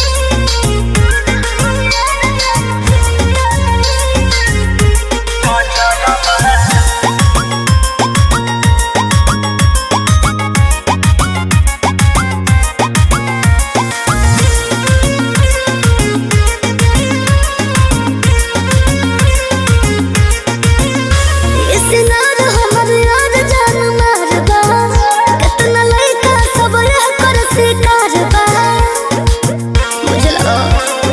सिनार हमर यार जान मारबा केतना लइका सब यह कर शिकार बा बुझलो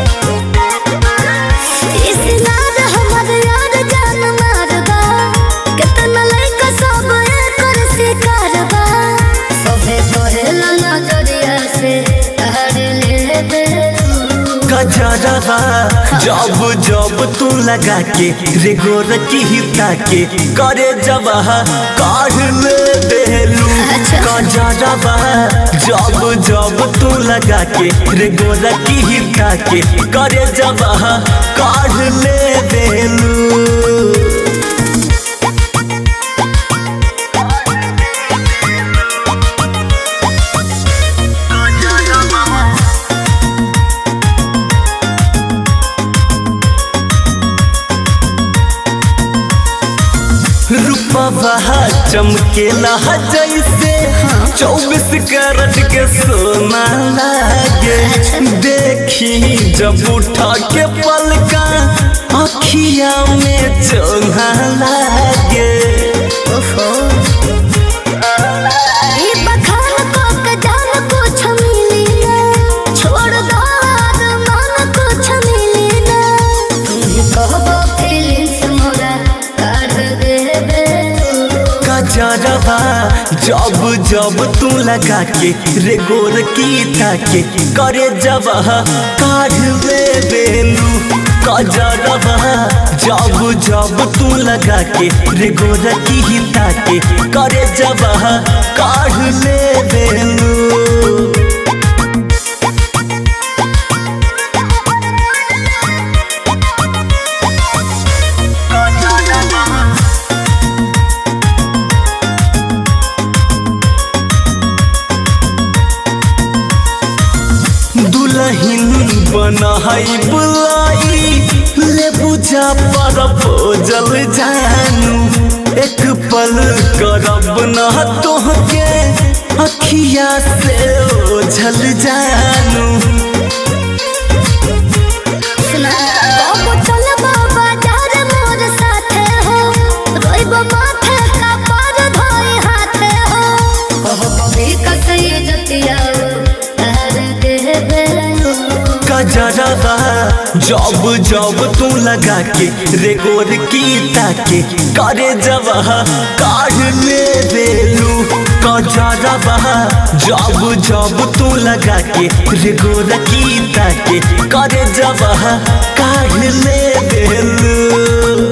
ई सिनार हमर यार जान मारबा केतना लइका सब यह कर शिकार बा सभे तोहेला नजरिया से तहर लेबे गजरवा जब जब तू लगा के रे गोर की हिता के करे जब काढ़ ले देलू अच्छा। गजरवा जब जब तू लगा के रे गोर की हिता के करे जब काढ़ ले देलू रूपवा चमकेला जैसे चौबीस कैरेट के सोना लागे देखी जब उठा के पलका अखिया में चोना लागे ओफो ई बखान को के जान कुछ मिली ना छोड़ दो मन कुछ मिली ना तुम ही कहबो फीलिंग्स मोरा काढ़ देबे गजरवा जब जब तू लगा के रे गोर की ताके करे जब काढ़ ले बेलू गजरवा जब जब तू लगा के रे गोर की ताके करे जब काढ़ ले बेलू दुलहिन बनाई बुलाई ले बुझा पर भोजल जानू एक पल करब न तोहके अखिया से ओझल जानू सुना बाबू चलबो बाजार मोर साथे हो रोइबो माथे का पार धोई हाथे हो कहबो भी कसई जतिया तार देबे गजरवा जब जब तू लगा के रे गोर की ताके करे जब काढ़ ले बेलू गजरवा जब जब तू लगा के रे गोर की ताके करे जब काढ़ ले बेलू